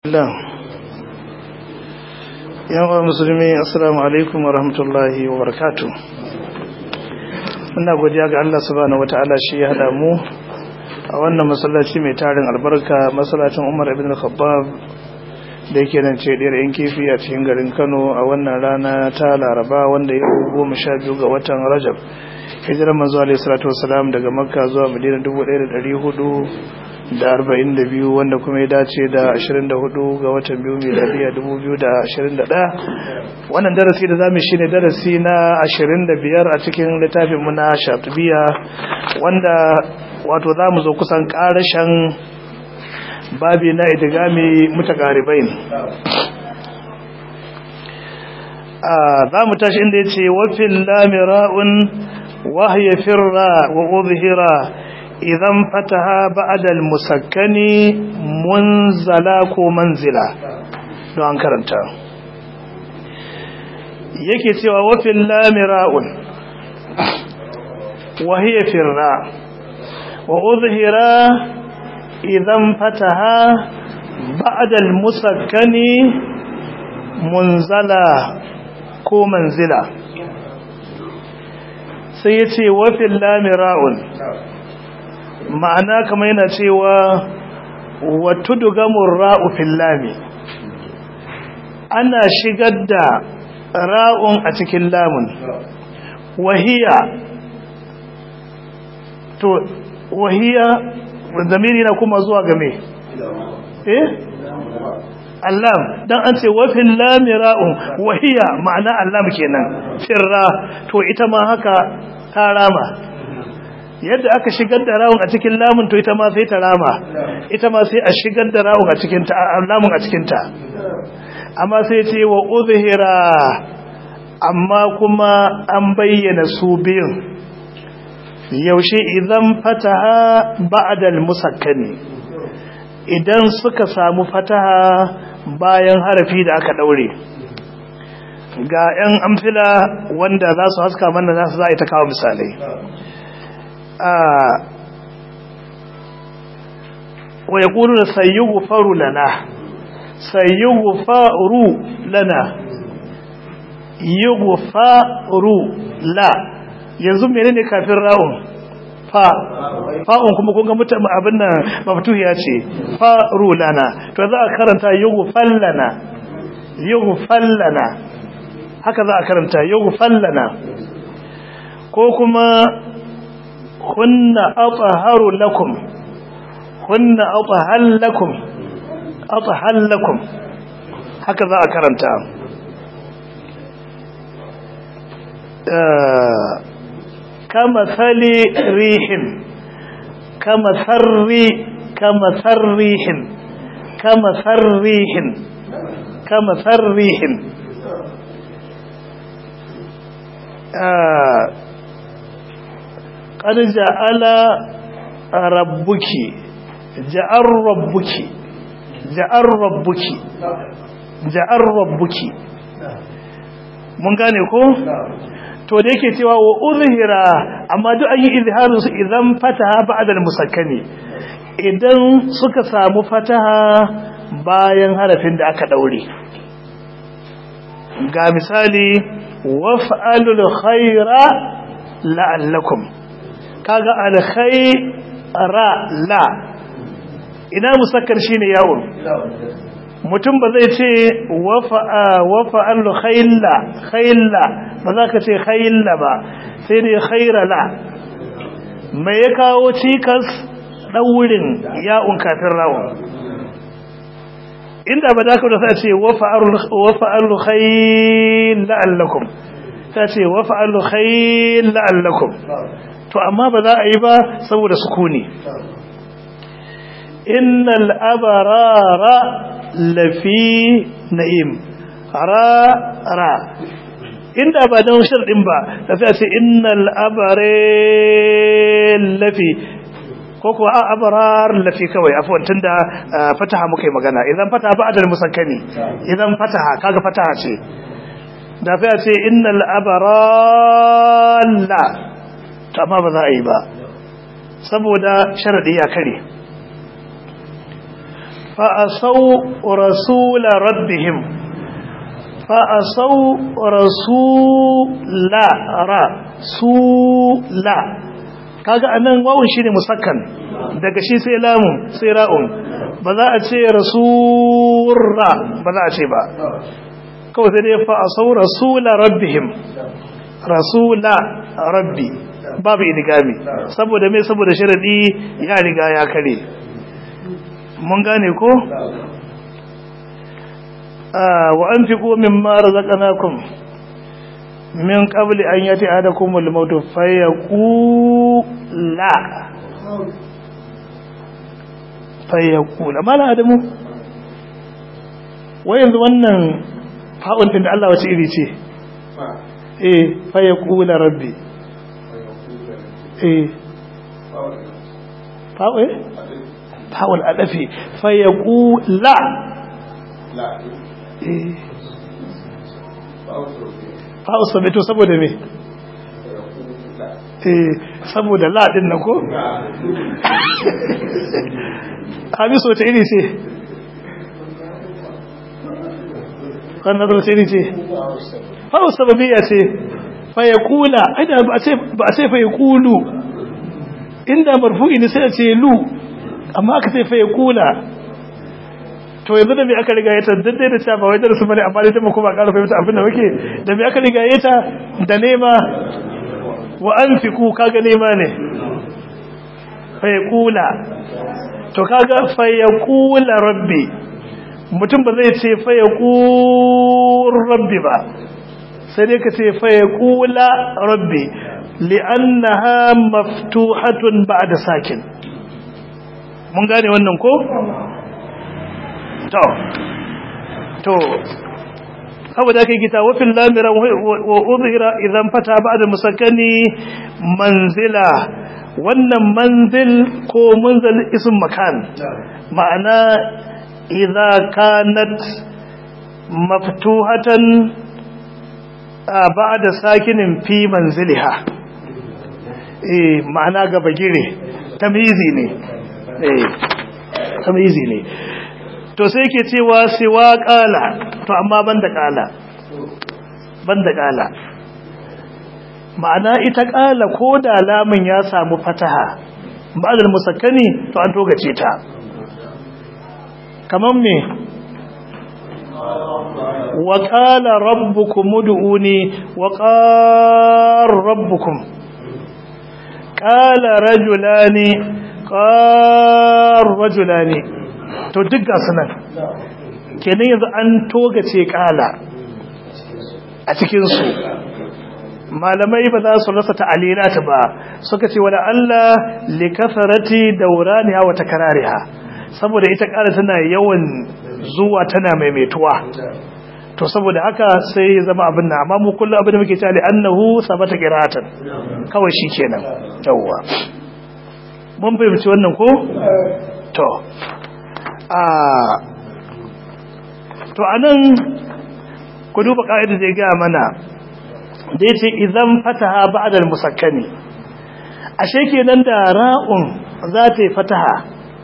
Allah yawan musulmi assalamu alaikum wa rahmatullahi wa barakatu ina godiya ga Allah subhanahu wata'ala shi ya hada mu a wannan masallaci mai tarin albarka masallacin Umar ibn al-Khattab da yake nan ce diyar yan kifi a cikin garin Kano a wannan rana ta Laraba wanda ya goma sha biyu ga watan Rajab hijirar manzo alaihi salatu wasalam daga Makka zuwa Madina 1400 da arba'in da biyu wanda kuma ya dace da ashirin da hudu ga watan biyu miladiya dubu biyu da ashirin da ɗaya wannan darasi da zamu shi ne darasi na ashirin da biyar a cikin littafinmu na shatubiya wanda wato za mu zo kusan ƙarashen babi na idigami mutakaribai za mu tashi inda ya ce wafin lamira'un wahya firra wa uzhira idan fataha ba'dal musakkani munzala ko manzila don an karanta yake cewa wafin lamira'un وهي فرا وأظهر إذا فتها بعد المسكن منزلا كو منزلا سيتي وفي اللامراء ma'ana kamar yana cewa wato dugamun ra'u fillami ana shigar da ra'un a cikin lamun wahiya to wahiya zamiri na kuma zuwa game eh allam dan an ce wafin lamira'un wahiya ma'ana allam kenan firra to ita ma haka ta rama yadda aka shigar da rawun a cikin lamun to ita ma sai ta rama ita ma sai a shigar da rawun a cikin ta lamun a cikin ta amma sai ce wa uzhira amma kuma an bayyana su biyun yaushe idan fataha ba'dal musakkani idan suka samu fataha bayan harafi da aka daure ga 'yan amfila wanda za su haska mana za su za a yi ta kawo misalai wa ya ƙuru da sayyugu faru lana sayyugu faru lana yugu faru la yanzu mene ne kafin ra'un fa fa'un kuma kun ga mutum abin nan maftuhiya ce faru lana to za a karanta yugu fallana yugu fallana haka za a karanta yugu fallana ko kuma hunna athaharu lakum hunna athahal lakum athahal lakum haka za a karanta kama sali rihin kama sarri kama sarrihin kama sarrihin kama sarrihin قد جعل ربك جعل ربك جعل ربك جعل ربك mun gane ko to da yake cewa wa uzhira amma duk an yi izharin su idan fataha ba'da al-musakkani idan suka samu fataha bayan harafin da aka daure ga misali waf'alul khaira la'allakum kaga alkhaira la ina musakkar shine yawon mutum ba zai ce wafa allu khayla khayla ba za ka ce khayla ba sai dai khaira la mai ya kawo cikas ɗaurin ya'un kafin rawun inda ba za ka da sa ce wafa allu khayla allakum ta ce wa fa'alu khayl la'allakum to amma ba za a yi ba saboda sukuni innal abarara lafi na'im ra ra inda ba don sharɗin ba da sai ce innal abare lafi ko kuwa a abarar lafi kawai afuwan tun da fataha muka yi magana idan fataha ba adal musakkani idan fataha kaga fataha ce da fa ce innal abaralla to amma ba za a yi ba saboda sharadi ya kare fa asaw rasula rabbihim fa asaw rasula ra sula kaga anan wawun shine musakkan daga shi sai lamun sai ra'un ba za a ce rasurra ba za a ce ba kawai sai dai fa asaw rasula rabbihim rasula rabbi babu idigami saboda me saboda sharadi ya riga ya kare mun gane ko wa anfiqu mimma razaqnakum min qabli an yati ahadakum al-maut fayaqula fayaqula mala adamu wai yanzu wannan fa'un din da Allah wace iri ce eh fayaqula rabbi eh fa'u eh fa'ul adafi fayaqula eh fa'u sabito saboda me eh saboda la din nan ko hamisu wata iri ce wannan wata iri ce fa'u sababiyya ce fayaqula aida ba ce ba ce fayaqulu inda marfu'i ne sai a ce lu amma aka ce fayaqula to yanzu da me aka riga ya daddai da cewa ba wai darasu bane amma dai ta kuma ƙara fahimta abin da muke da me aka riga ya ta da nema wa anfiqu kaga nema ne fayaqula to kaga fayaqula rabbi mutum ba zai ce fayaqur rabbi ba sai dai ka ce fayaqula rabbi li'annaha maftuhatun ba'da sakin mun gane wannan ko to to saboda kai gita wafin lamira wa uzhira idan fata ba'da musakkani manzila wannan manzil ko munzal ism makan ma'ana idza kanat maftuhatan ba'da sakinin fi manziliha eh ma'ana gaba gire tamyizi ne eh tamyizi ne to sai ke cewa siwa kala to amma banda kala banda kala ma'ana ita kala ko da lamun ya samu fataha ba'dal musakkani to an togace ta kaman me wa qala rabbukum ud'uni wa qar rabbukum qala rajulani qar rajulani to duk ga sunan kenan yanzu an togace kala a cikinsu malamai ba za su rasa ta'alilata ba suka ce wala Allah li kasarati dauraniha wa takrariha saboda ita kala tana yawan zuwa tana maimaituwa to saboda haka sai ya zama abin nan amma mu kullu abin da muke cewa annahu sabata qira'atan kawai shikenan yawwa mun fahimci wannan ko to to anan ku duba ka'idar da ya gaya mana da yace idan fataha ba'da al-musakkani ashe kenan da ra'un za ta yi fataha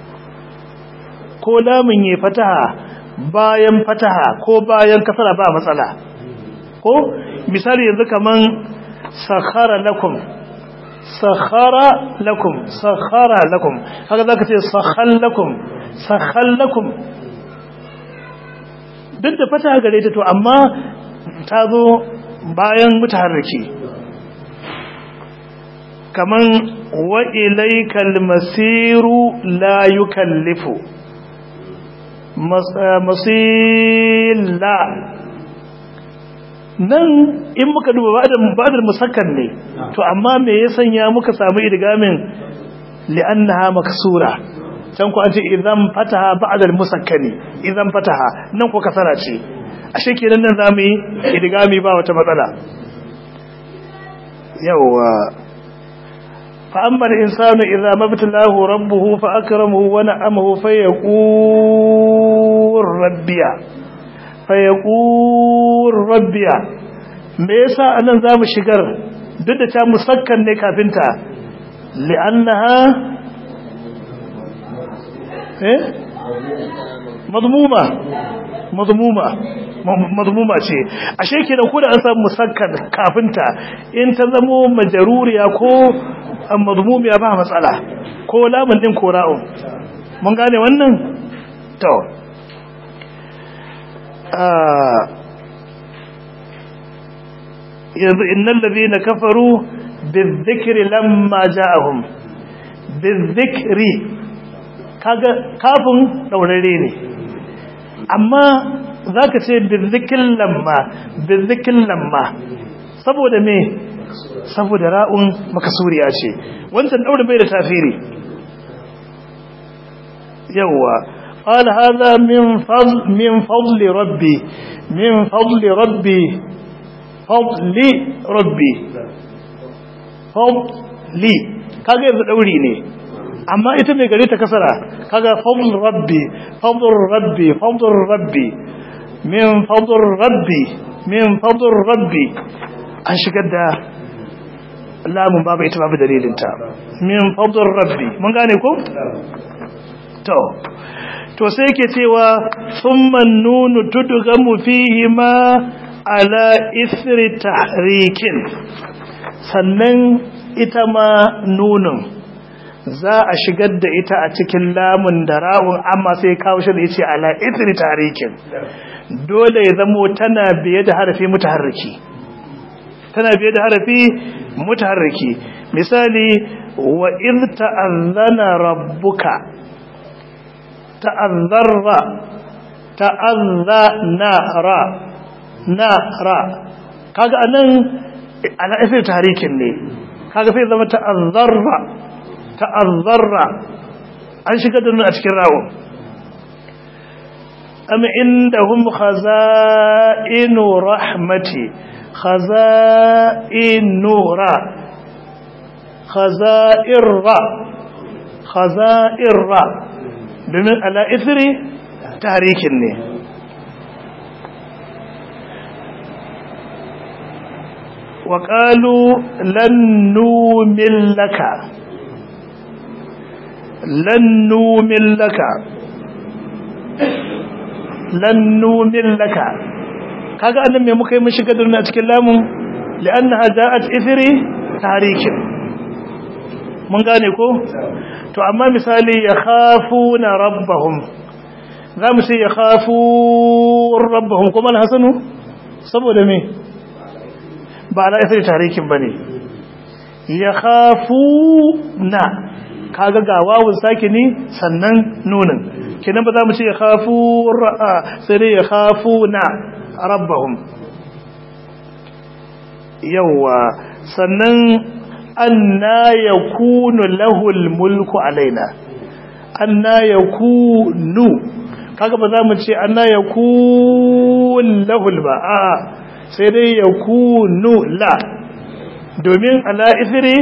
ko lamun yi fataha bayan fataha ko bayan kasara ba matsala ko misali yanzu kaman sakhara lakum sakhara lakum sakhara lakum haka zaka ce sakhal lakum sakhal lakum duk da fata gare ta to amma ta zo bayan mutaharriki kaman wa ilaykal masiru la yukallifu masila nan in muka duba ba'dal musakkan ne to amma me ya sanya muka samu idgamin li'annaha maksura can ku an ce idan fataha ba'dal musakkani idan fataha nan ko kasara ce ashe kenan nan zamu yi idgami ba wata matsala yawa fa amma al-insanu idza mabtalahu rabbuhu fa akramahu wa na'amahu fa yaqul rabbiya fa yaqul rabbiya me yasa anan zamu shigar duk da ta musakkan ne kafinta li'annaha eh mazmuma mazmuma mazmuma ce ashe kenan ko da an samu musakkan kafinta in ta zamo majaruriya ko mazmumiya ba matsala ko lamun din ko ra'un mun gane wannan to yanzu innal ladina kafaru bizikri lamma ja'ahum bizikri kaga kafin daurare ne amma zaka ce bizikin lamma bizikin lamma saboda me saboda ra'un makasuriya ce wancan daure bai da tafiri yawa قال هذا من فضل من فضل ربي من فضل ربي فضل ربي فضلي kaga yanzu dauri ne amma ita mai gare ta kasara kaga fadl rabbi fadl rabbi fadl rabbi min fadl rabbi min fadl rabbi an shigar da lamun babu ita babu dalilinta min fadl rabbi mun gane ko to to sai yake cewa summan nunu tudgamu fihi ma ala isri tahrikin sannan ita ma nunun za a shigar da ita a cikin lamun da ra'un amma sai kawo shi da yace ala isri tahrikin dole ya zamo tana biye da harafi mutaharriki tana biye da harafi mutaharriki misali wa iz ta'azzana rabbuka ta'azzarra ta'azzana ra na ra kaga anan ala isri tahrikin ne kaga sai zama ta'azzarra ta'azzarra an shiga da a cikin rawo am indahum khaza'inu rahmati khaza'inu ra khaza'irra khaza'irra domin ala isri tarikin ne wa qalu lan nu'min laka lan nu'min laka lan nu'min laka kaga annan me muka yi mun shiga da cikin lamun li'annaha ja'at ithri tarikin mun gane ko to amma misali ya khafuna rabbahum za mu ce ya khafu rabbahum kuma alhasanu saboda me ba ala isri tarikin bane ya khafuna kaga ga wawun sakini sannan nunin kenan ba za mu ce ya khafu ra'a sai dai ya khafuna rabbahum yawa sannan anna yakunu lahul mulku alaina anna yakunu kaga ba za mu ce anna yakun lahul ba a sai dai yakunu la domin ala isri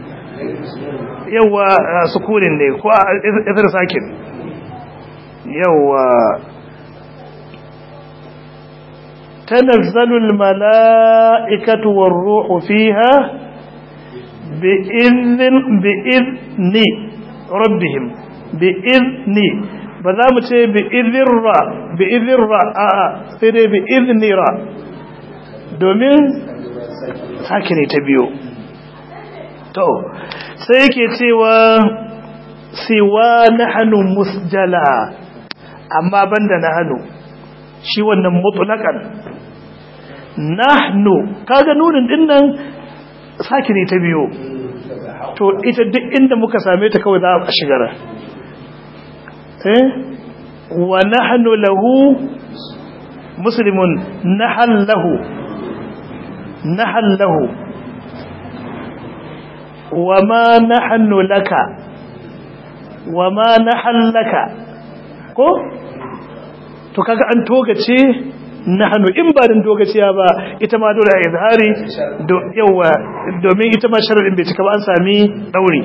yawa sukunin ne ko isri sakin yawa تنزل الملائكة والروح فيها بإذن بإذن ربهم بإذن بذا متى بإذن را بإذن را آآ سيدي بإذن را دومين ساكني تبيو تو سيكي سوى سوى نحن مسجلا أما بند نحن shi wannan mutulakan nahnu kaga nunin dinnan saki ne ta biyo to ita duk inda muka same ta kawai za a shigara eh wa nahnu lahu muslimun nahal lahu nahal lahu wa ma nahnu laka wa ma nahal laka ko to kaga an togace nahnu in ba din togaciya ba ita ma dole a izhari do yawa domin ita ma sharadin bai cika ba an sami dauri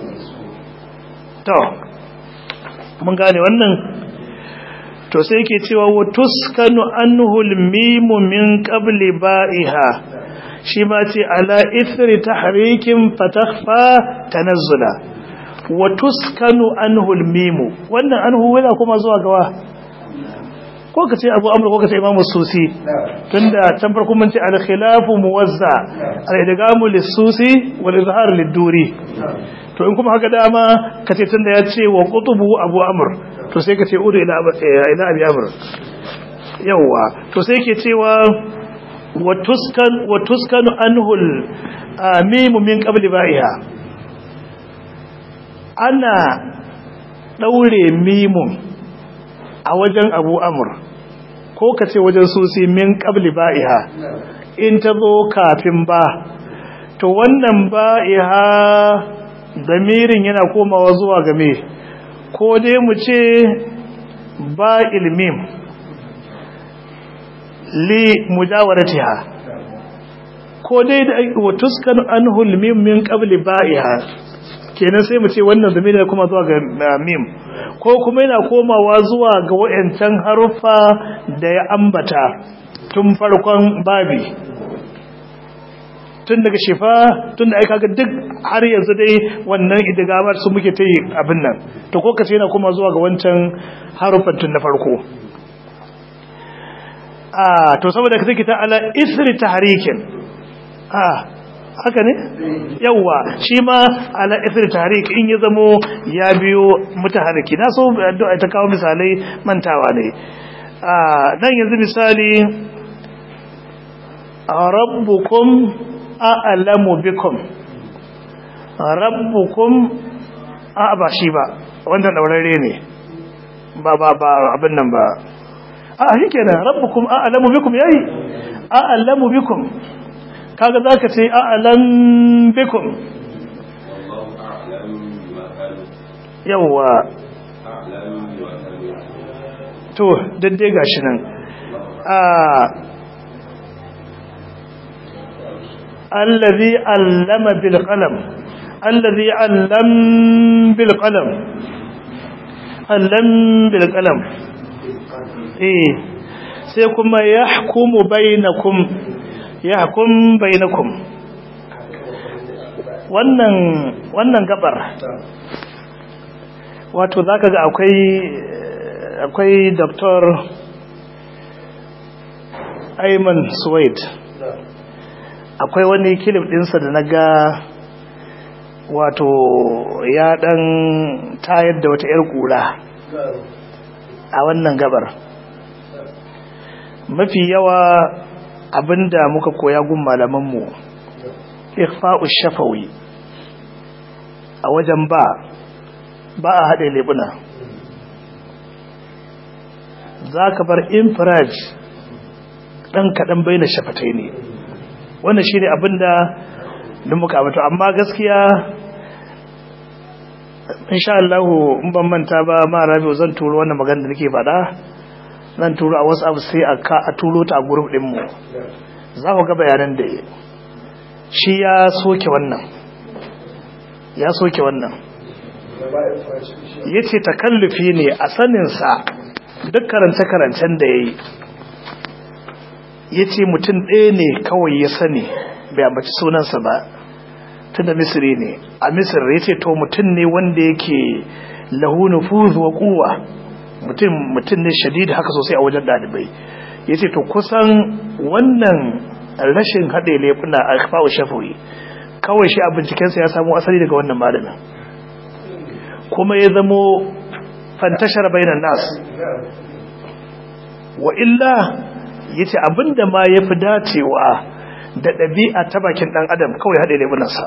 to mun gane wannan to sai yake cewa wa tuskanu anhu al-mim min qabli ba'iha shi ma ce ala ithri tahrikin fatakhfa tanazzula wa tuskanu anhu al-mim wannan anhu wala kuma zuwa gawa ko ka ce abu amur ko ka ce imamu susi tunda can farko mun ce al-khilafu muwazza al-idgamu lis-susi wal izhar lid-duri to in kuma haka dama ka ce tunda ya ce wa qutubu abu amr to sai ka ce udu ila ila abi amr yawa to sai ke cewa wa tuskan wa tuskanu anhul mimu min qabli ba'iha ana daure mimun a wajen abu amur ko ka ce wajen susi min qabli ba'iha in ta zo kafin ba to wannan ba'iha damirin yana komawa zuwa game ko dai mu ce ba ilmim li mujawaratiha ko dai da wa tuskan anhul mim min qabli ba'iha kenan sai mu ce wannan zamiri ne kuma zuwa ga mim ko kuma yana komawa zuwa ga wayancan haruffa da ya ambata tun farkon babi tun daga shifa tun da aika ga duk har yanzu dai wannan idigamar su muke ta yi abin nan to ko kace yana kuma zuwa ga wancan haruffan tun na farko a to saboda ka take ta ala isri tahrikin a haka ne yawa shi ma ala isri tahrik in ya zamo ya biyo mutaharriki na so addu'a ta kawo misalai mantawa ne a nan yanzu misali rabbukum a'lamu bikum rabbukum a ba shi ba wanda daurare ne ba ba ba abin nan ba a shi kenan rabbukum a'lamu bikum yayi a'lamu bikum kaga zaka ce a'lam bikum yawa to daddai gashi nan a allazi allama bil qalam allazi allam bil qalam allam bil qalam eh sai kuma yahkumu bainakum yahkum bainakum wannan wannan gabar wato zaka ga akwai akwai Dr. Ayman Suwaid akwai wani kilif dinsa da naga wato ya dan tayar da wata 'yar kura a wannan gabar mafi yawa abinda muka koya gun malamanmu ikhfa'u shafawi a wajen ba ba a haɗe lebuna za ka bar infraj ɗan kaɗan bai na shafatai ne wannan shi ne abinda da muka abato amma gaskiya insha Allah in ban manta ba ma rabi zan turo wannan magana da nake faɗa zan turo a wasu abu sai a ka a turo ta a group din mu za ku ga bayanan da shi ya soke wannan ya soke wannan yace takallufi ne a sanin sa duk karance karancen da yayi yace mutum ɗaya ne kawai ya sani bai ambaci sunansa ba tunda misri ne a misir yace to mutum ne wanda yake lahu nufuz wa quwwa mutum mutum ne shadidi haka sosai a wajen dalibai yace to kusan wannan rashin hade lefuna a kafawo shafawi kawai shi a bincikensa ya samu asali daga wannan malamin kuma ya zamo fantashar bainan nas wa illa yace abinda ma yafi dacewa da ɗabi'a ta bakin ɗan adam kawai haɗe lemunansa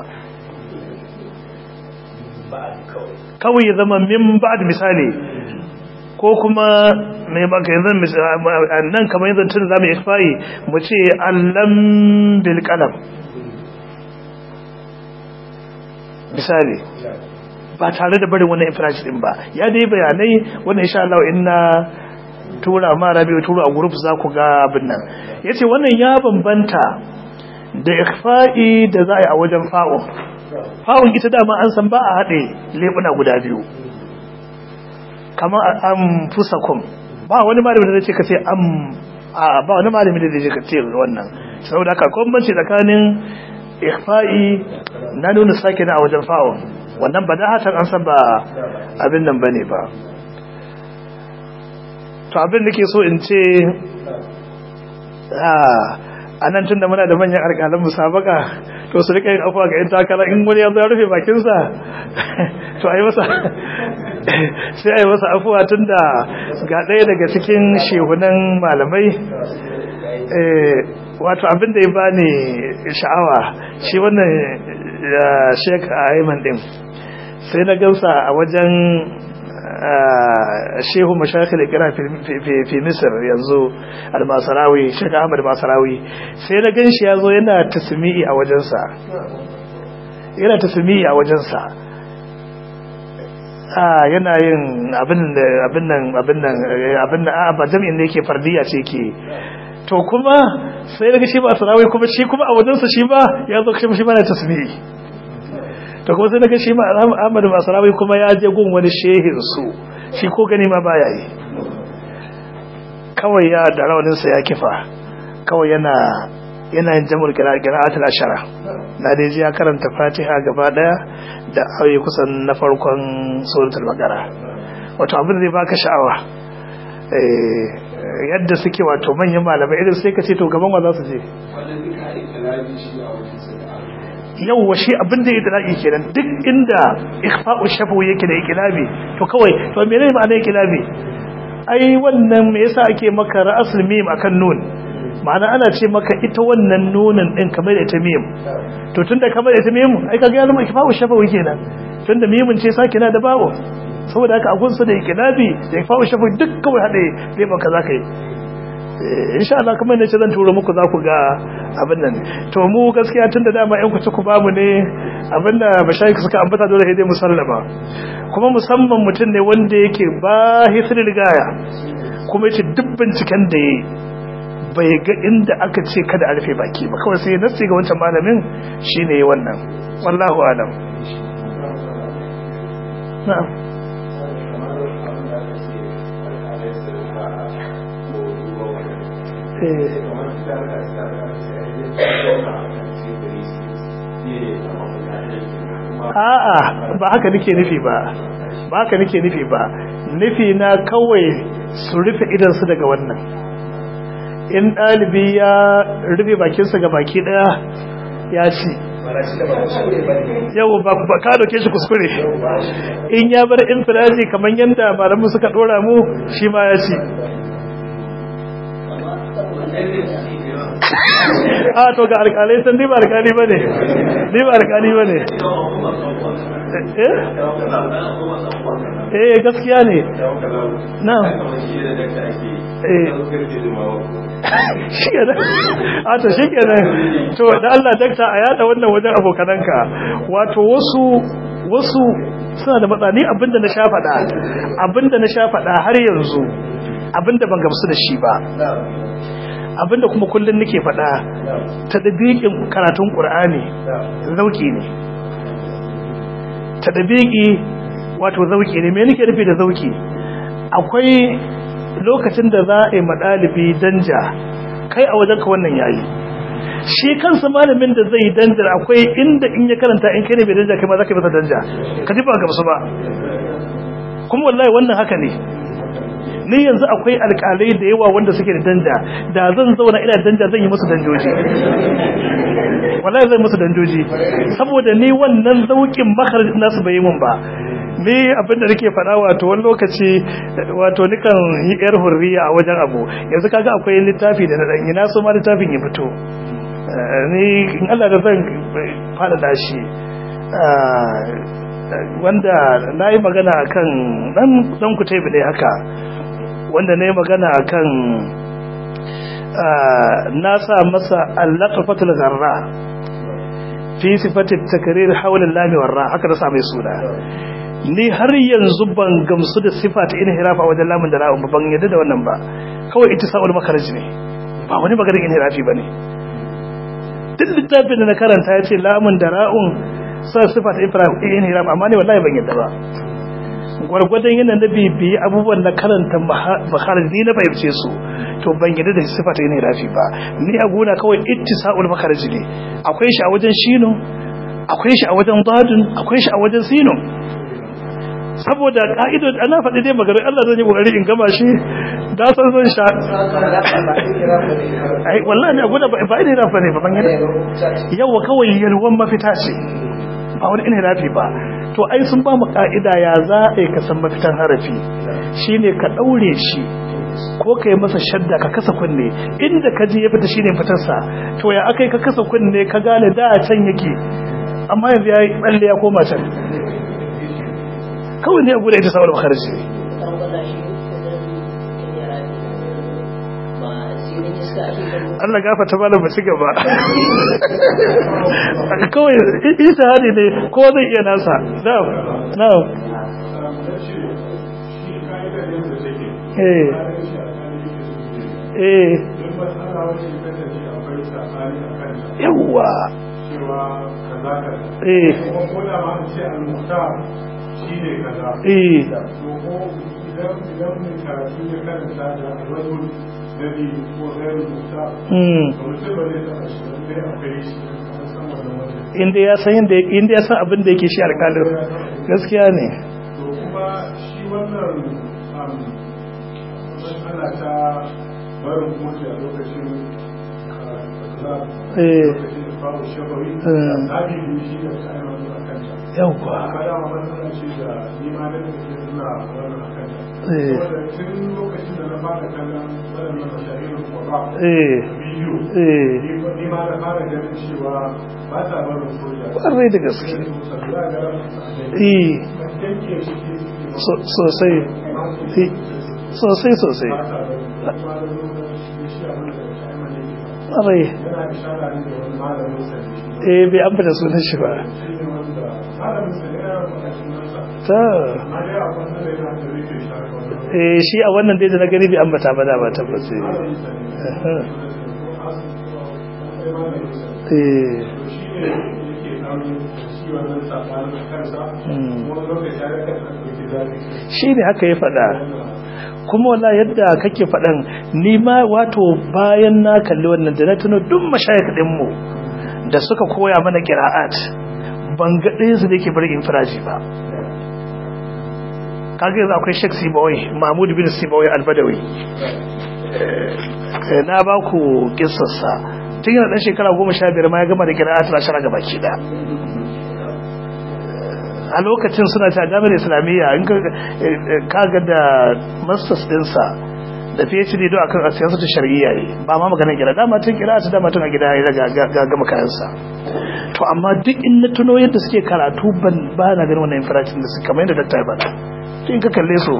kawai ya zama min ba'ad misali ko kuma mai baka yanzu nan kamar yanzu tun zamu ikfayi mu ce allam bil qalam misali ba tare da barin wannan infraji din ba ya dai bayanai wannan insha Allah inna tura ma rabi tura a group za ku ga abin nan yace wannan ya bambanta da ikfa'i da za a yi a wajen fa'un fa'un ita dama an san ba a haɗe lebuna guda biyu kamar an fusakun ba wani malami da zai ce ka ce am a ba wani malami da zai ce wannan saboda haka kwambanci tsakanin ikfa'i na nuna sake na a wajen fa'un wannan ba da hatan an san ba abin nan bane ba to abin da ke so in ce a nan tun da muna da manyan alƙalan musabaka to su rika yin afuwa ga yin takara in wani yanzu ya rufe bakinsa to a yi masa sai a yi masa afuwa tun da ga ɗaya daga cikin shehunan malamai wato abin da ya bani sha'awa shi wannan sheik a aiman din sai na gamsa a wajen shehu mashakil ikira fi misir yanzu al-masarawi sheik ahmad masarawi sai na gan shi ya zo yana tasmi'i a wajensa yana tasmi'i a wajensa yana yin abin nan abin nan abin nan a ba jami'in da yake fardiya ce ke to kuma sai daga shi ba sarawi kuma shi kuma a wajensa shi ba ya zo shi ba na tasbihi to kuma sai daga shi ma Ahmad Masarawi kuma ya je gun wani shehin su shi ko gani ma baya yi kawai ya da rawanin sa ya kifa kawai yana yana yin jamul qira'atul ashara na dai ji ya karanta Fatiha gaba daya da ayoyi kusan na farkon suratul baqara wato abin da zai baka sha'awa eh yadda suke wato manyan malamai irin sai ka ce to gaban wa za su je yau wa shi abin da ya dalaki kenan duk inda ikhfa'u shafu yake da ikilabi to kawai to me ne ma'ana ikilabi ai wannan me yasa ake maka ra'asul mim akan nun ma'ana ana ce maka ita wannan nunin din kamar da ita mim to tunda kamar da ita mim ai kaga ya zama ikhfa'u shafu kenan tunda mimin ce sakina da babu saboda haka agunsa da ikilabi da ikhfa'u shafu duk kawai hade dai baka zaka yi insha Allah kuma ne ce zan tura muku za ku ga abin nan to mu gaskiya tun da dama yan kuci ku bamu ne abinda mashayikh suka ambata dole sai dai musallama kuma musamman mutum ne wanda yake ba hisri rigaya kuma yace duk binciken da yayi bai ga inda aka ce kada a rufe baki ba kawai sai nasi ga wancan malamin shine wannan wallahu alam na'am a'a ba haka nake nufi ba ba haka nake nufi ba nufi na kawai su rufe idansu daga wannan in ɗalibi ya rufe bakinsa ga baki ɗaya ya ci yau ba ka dauke shi kuskure in ya bar infiraji kamar yadda malamu suka ɗora mu shi ma ya ci a to ga alkalai san ni ba alkali ba ne ni ba alkali ba ne eh gaskiya ne na shi ke a to shi ke to da Allah dakta a yada wannan wajen abokananka wato wasu wasu suna da matsani abinda na sha faɗa abinda na sha faɗa har yanzu abinda ban gamsu da shi ba abinda kuma kullum nake faɗa ta dabiƙin karatun ƙur'ani zauki ne ta dabiƙi wato zauki ne me nake nufi da zauki akwai lokacin da za a yi maɗalibi danja kai a wajen ka wannan yayi shi kansa malamin da zai danja akwai inda in ya karanta in kai ne bai danja kai ma za ka yi masa danja ka ji ba gamsu ba kuma wallahi wannan haka ne ni yanzu akwai alƙalai da yawa wanda suke da danja da zan zauna ina danja zan yi musu danjoji wallahi zan musu danjoji saboda ni wannan zaukin makarajin nasu bai yi mun ba ni abinda nake faɗa wato wani lokaci wato nikan yi yar hurriya a wajen abu yanzu kaga akwai littafi da na dan ina so ma littafin ya fito ni in Allah da zan faɗaɗa shi wanda na yi magana akan dan kutaibi ne haka wanda na yi magana a kan na sa masa allaka fatul garra fi sifatin takarir haulin lamiwarra haka na sa mai suna ni har yanzu ban gamsu da sifata ina hirafa wajen lamun da ra'un ban yadda da wannan ba kawai ita sa'ul makaraji ne ba wani maganin ina hirafi ba ne duk littafin da na karanta ya ce lamun da ra'un sa sifata ina hirafa amma ne wallahi ban yadda ba gwargwadon yana na bibiyi abubuwan na karanta makarji na fahimce su to ban yadda da sifata yana rafi ba ni a gona kawai ittisa'ul makarji ne akwai shi a wajen shino akwai shi a wajen dadun akwai shi a wajen sino saboda ka'idod ana faɗi dai magana Allah zan yi kokari in gama shi da san zan sha ai wallahi ne guda ba ina rafa ne ba ban gida yawa kawai yalwan mafita ce ba wani ina rafi ba to ai sun ba mu ka'ida ya za a yi ka san mafitan harafi shine ka daure shi ko ka yi masa shadda ka kasa kunne inda ka ji ya fita shine fitarsa to ya akai ka kasa kunne ka gane da a can yake amma yanzu ya yi tsalle ya koma can kawai ne a guda ita saboda makarci Allah gafa ta bala ba ci gaba kawai isa hadi ne ko zai iya nasa na'am na'am eh eh yawwa eh eh inda ya san inda inda ya san abin da yake shi alƙalin gaskiya ne to kuma shi wannan ana ta barin mutu a lokacin eh babu shabawi Mm. zabi ne shi da kayan wani a kanta yawwa kada ma wannan ce da ni ma da ke suna wannan a kanta eh saboda tun lokacin da na fara kallon waɗannan mashahirin kwaba eh bidiyo eh ni ma na fara ganin cewa ba ta barin soja ƙwarai da gaske Sai su sabila ga ran eh yanke shi ke suke so- sosai eh, sosai sosai ba ta barin kuma da lokacin shi abin da shi ne ƙwarai yana ishara ne da wani malamin sa ne eh bai ambata sunan shi ba shi ne wanda malamin sa ne ya faɗa sunansa ta amma dai a wannan da yana da rike shi haka wannan eh shi a wannan dai da na gani bai ambata ba da ba tabbas eh malamin sa ne Aha. sai malamin sa ne eh to shi ne yake ɗan shi wannan saɓanin kansa Mm. wani lokaci ya rika ɗan ɗauki zafi shi ne haka ya faɗa kuma wala yadda kake faɗan ni ma wato bayan na kalli wannan da na tuno duk mashayikh ɗinmu da suka koya mana qira'at ban ga ɗaya su da yake bari infiraji ba kaga yanzu akwai Sheikh Sibawai Mahmud bin Sibawai Al-Badawi Eh, na ba ku kissarsa tun yana ɗan shekara goma sha biyar ma ya gama da qira'at na shara gaba ki da a lokacin suna ta jami'ar islamiyya in ka ga da masters dinsa da phd do akan asiyasa ta shari'iyya ne ba ma maganin gida dama tun kira ta dama tun a gida ya ga gama kayansa to amma duk in na tuno yadda suke karatu ban ba na ganin wannan infiracin da suka kamar yadda dakta ya faɗa to in ka kalle su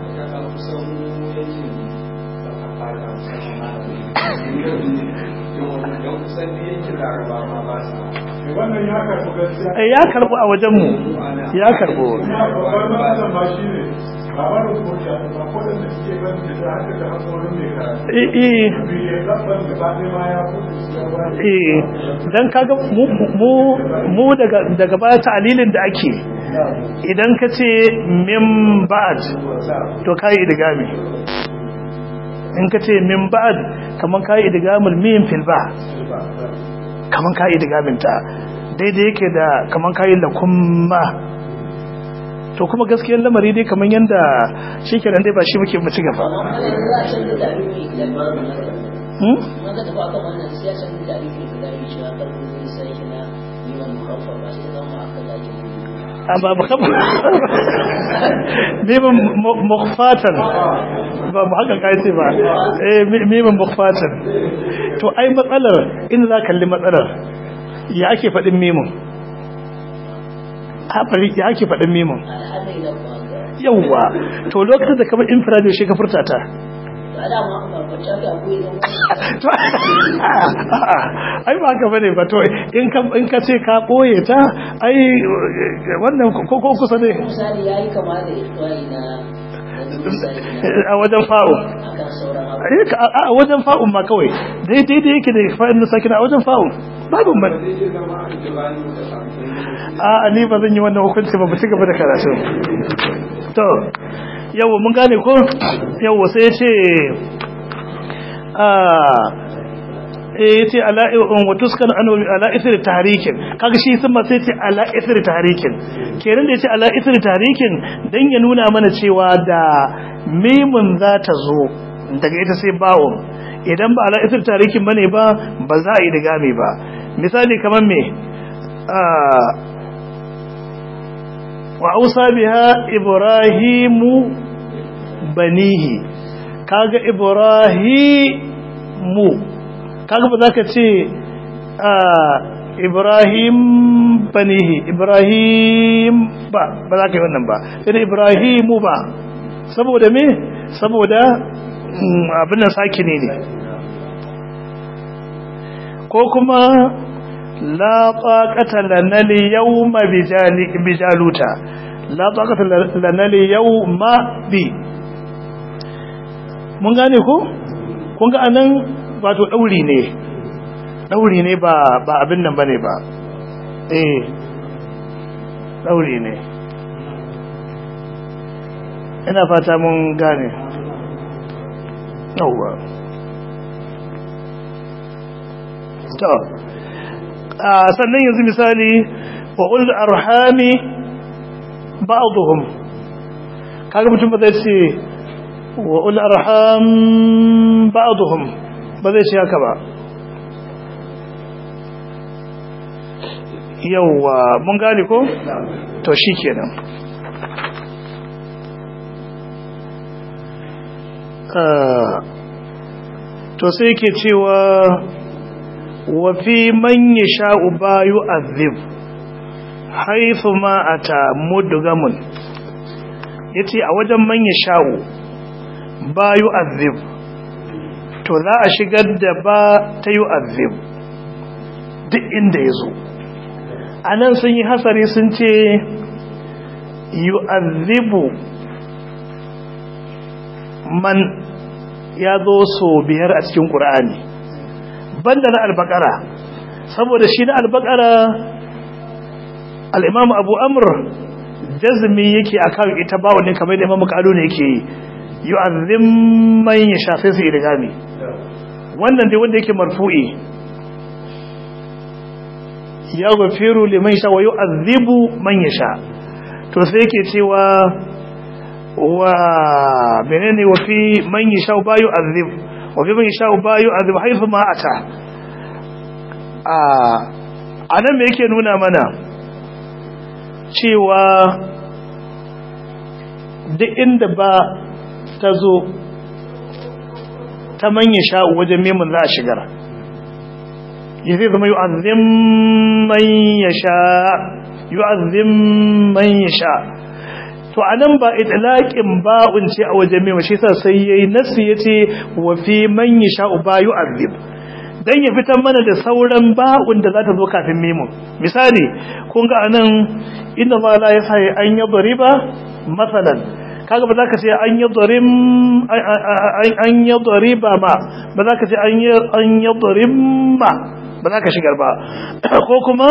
wannan ya karɓi gaskiya eh, ya karbu a wajenmu ya karbu kuma babban matsalar ma shi ne ba barin koda ba kodin da suke ban da ta haka da hakorin mai karatu eh eh biyu gaban gaba ɗaya ma ya kudu su ya ba eh dan kaga mu mu mu daga daga baya ta'lilin da ake idan ka ce min ba'd to kai idgami in ka ce min ba'd kaman kai idgamul mim fil ba kaman kai idgamin ta daidai yake da kaman kai lakumma to kuma gaskiyar lamari dai kaman yanda shikenan dai ba shi muke mu ci gaba hmm? amma ba kafa mimin mukfatan ba mu haka kai ce ba eh mimin mukfatan to ai matsalar in za kalli matsalar ya ake faɗin mimin hafari ya ake faɗin mimin yawwa to lokacin da kamar infrared shi ka furta ta ai ba haka bane ba to in ka in ka ce ka boye ta ai wannan ko ko kusa ne misali yayi kama da ikwai na a wajen fa'u ai ka a wajen fa'u ma kawai dai dai dai yake da fa'in na sakina a wajen fa'u babu man a ni ba zan yi wannan hukunci ba ba ci gaba da karatu to yawo mun gane ko yawo sai ce eh yace ala wa tuskan an ala isri tahrikin kaga shi sun ma sai ce ala isri tahrikin kenan da yace ala isri tahrikin dan ya nuna mana cewa da mimun za ta zo daga ita sai bawon idan ba ala isri tahrikin bane ba ba za a yi digami ba misali kamar me wa ausa biha ibrahimu banihi kaga ibrahimu kaga ba za ka ce ibrahim banihi ibrahim ba ba za ka yi wannan ba sai ibrahimu ba saboda me saboda abin nan saki ne ne ko kuma la taqata lana al-yawma bi jaluta la taqata lana al-yawma bi mun gane ko kun ga anan wato dauri ne dauri ne ba ba abin nan bane ba eh dauri ne ina fata mun gane yawwa to sannan yanzu misali wa ul arhami ba'dhum kaga mutum ba zai ce wa ul arham ba'dhum ba zai ce haka ba yawwa mun gane ko to shikenan to sai yake cewa wa fi man yasha'u ba yu'adhib haythu ma ata mudgamun yace a wajen man yasha'u ba yu'adhib to za a shigar da ba ta yu'adhib duk inda yazo anan sun yi hasari sun ce yu'adhibu man ya zo so biyar a cikin ƙura'ani banda na albakara saboda shi na albakara al'imamu abu amur jazmi yake a kan ita ba wani kamar da imamu kalu ne yake yi azim man ya sha sai su irigami wannan dai wanda yake marfu'i ya gafiru liman sha wa yi azibu man ya sha to sai yake cewa wa menene wa fi man yasha ba yu'adhib wa fi man yasha ba yu'adhib haythu ma ata a anan me yake nuna mana cewa duk inda ba ta zo ta man yasha wajen memun za a shigar zai zama yu'adhib man yasha yu'adhib man yasha to anan ba itlaqin ba'un ce a wajen mai shi sa sai yayi nasi yace wa fi man yasha ba yu'adhib dan ya fitar mana da sauran ba'un da za ta zo kafin mimun misali kun ga anan inna ma la yasai an yadriba masalan kaga ba za ka ce an yadrim an yadriba ma ba za ka ce an yadrim ma ba za ka shigar ba ko kuma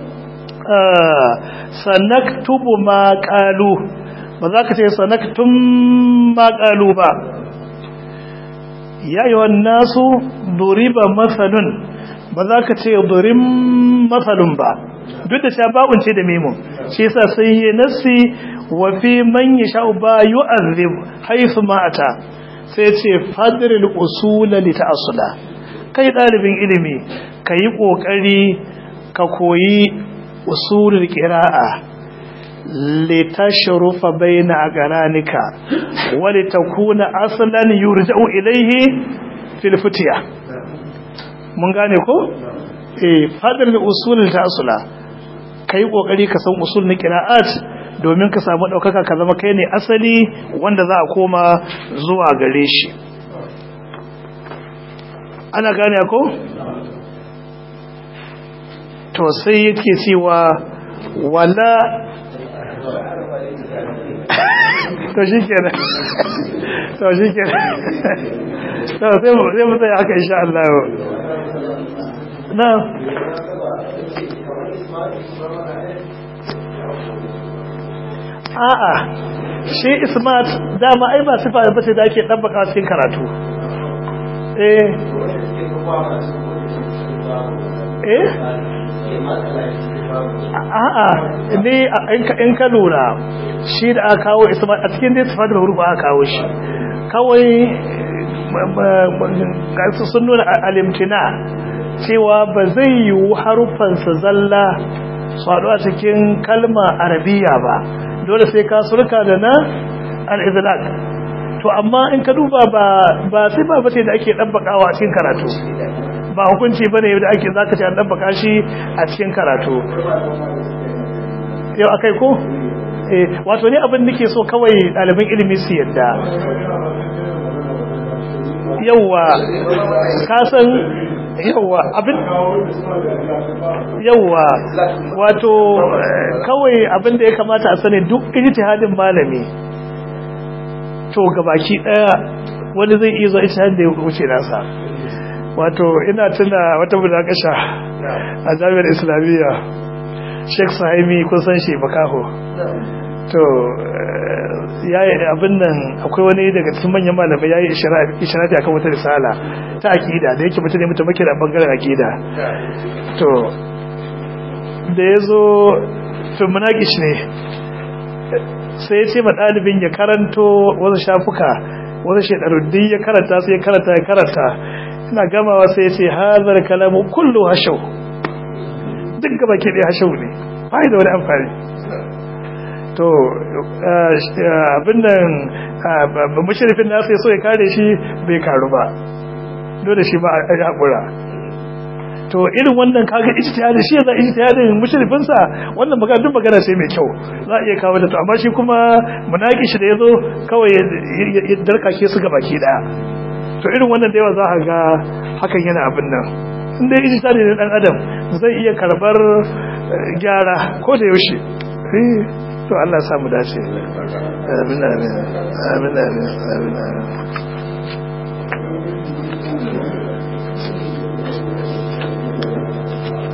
sanaktubu ma qalu ba za ka ce sanaktum ma qalu ba ya yi nasu duriba masalun ba za ka ce durim masalun ba duk da sha ba'un ce da memo shi yasa sai yi nasi wa fi man yasha ba yu'azzib haythu ma ata sai ce fadril usula li ta'assula kai dalibin ilimi kai kokari ka koyi usulul qira'a litashrufa baina aqranika wa litakuna aslan yurja'u ilayhi fil futiya mun gane ko eh fadar da usulul ta'assula kai kokari ka san usul na qira'at domin ka samu daukaka ka zama kai ne asali wanda za a koma zuwa gare shi ana gane ko to sai yake cewa wala to shi kenan to shi kenan to sai mu sai mu tsaya haka insha Allah na a'a shi ismat dama ai ba sifa ba ce da ake dabbaka cikin karatu eh eh a'a ne in ka lura shi da aka kawo isma a cikin dai sifat da hurufa aka kawo shi kawai gasu sun nuna alimtina cewa ba zai yiwu harufansa zalla su haɗu a cikin kalma arabiya ba dole sai ka surka da na al-izlaq to amma in ka duba ba ba sai ba bace da ake dabbakawa a cikin karatu ba hukunci bane da ake zaka ce an dabbaka shi a cikin karatu yau akai ko eh wato ne abin nake so kawai ɗaliban ilimi su yadda yawa ka san yawa abin yawa wato kawai abin da ya kamata a sani duk ijtihadin malami to gabaki daya wani zai iya zuwa ijtihadin da ya wuce nasa wato ina tuna wata budakasha a jami'ar islamiyya sheikh sahaimi kun san shi makaho to yayi abin nan akwai wani daga cikin manyan malamai yayi isharafi akan wata risala ta akida da yake mutum ne mutum da bangaren akida to da yazo to munakish ne sai ya ce ma dalibin ya karanto wasu shafuka wasu shedaruddi ya karanta sai ya karanta ya karanta ina gamawa sai ya ce hazar kalamu kullu hashau duk gaba ke dai hashau ne bai da wani amfani to abin nan mashirifin nasu ya so ya kare shi bai karu ba dole shi ba a haƙura to irin wannan kaga ijtihadi shi yana ijtihadin mushrifin sa wannan magana duk magana sai mai kyau za a iya kawo da to amma shi kuma munaki shi da yazo kawai ya darkake su gabaki daya to irin wannan da yawa za a ga hakan yana abin nan in dai ijtihadi ne dan adam zai iya karbar gyara ko da yaushe to Allah ya samu dace amin amin amin amin amin